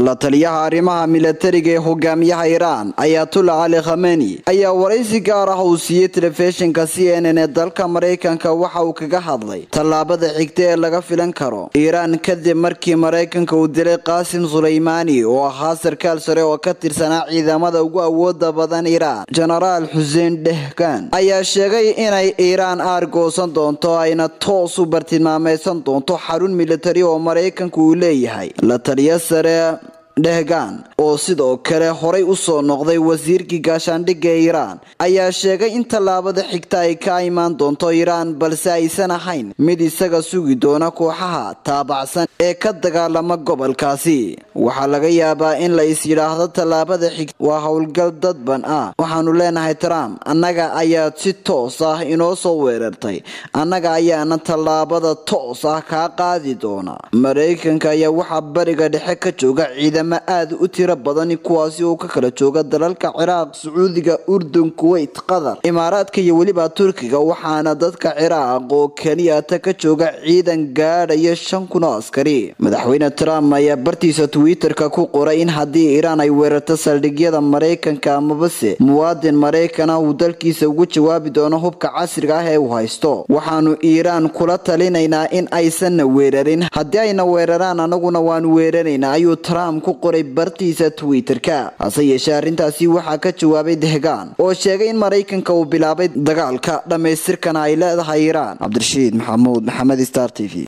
la taliyaha arrimaha milatariga ee hogaamiyaha iiraan ayatullah cali khameni ayaa waraysi gaar ah uu siiyey telefishinka c n n ee dalka maraykanka waxa uu kaga hadlay tallaabada xigta ee laga filan karo iiraan kadib markii maraykanka uu dilay qaasim sulaymaani oo ahaa sarkaal sare oo ka tirsanaa ciidamada ugu awooda badan iiraan jenaraal xuseen dhehgan ayaa sheegay inay iiraan aargoosan doonto ayna toos u bartilmaameysan doonto xarun militari oo maraykanka uu leeyahay la taliya sare dhehgan oo sidoo kale horay usoo noqday wasiirkii gaashaandhigga ee iiraan ayaa sheegay in tallaabada xigta ay ka imaan doonto iiraan balse aysan ahayn mid isaga sugi doona kooxaha taabacsan ee ka dagaalama gobolkaasi waxaa laga yaabaa in la is yidhaahdo tallaabada xigta waa howlgal dadban ah waxaanu leenahay trump annaga ayaad si toos ah inoo soo weerartay annaga ayaana tallaabada toos ah kaa qaadi doona maraykanka ayaa waxaa bariga dhexe ka jooga ciidamo aad u tiro badan kuwaasi oo ka kala jooga dalalka ciraaq sacuudiga urdun kuweyt qatar imaaraadka iyo weliba turkiga waxaana dadka ciraaq oo keliyata ka jooga ciidan gaadhaya shan kun oo askari madaxweyne trump ayaa bartiisa twitter-ka ku qoray in haddii iiraan ay weerarto saldhigyada maraykanka amabase muwaadin maraykana uu dalkiisa ugu jawaabi doono hubka casriga ah ee uu haysto waxaanu iiraan kula talinaynaa in aysanna weerarin haddii ayna weeraraan anaguna waanu weeraraynaa ayuu trump ku qoray bartiisa twitter-ka hase yeeshee arrintaasi waxaa ka jawaabay dehgaan oo sheegay in maraykanka uu bilaabay dagaalka dhammaystirkana ay leedahay iiraan cabdirashiid maxamuud maxamed star t v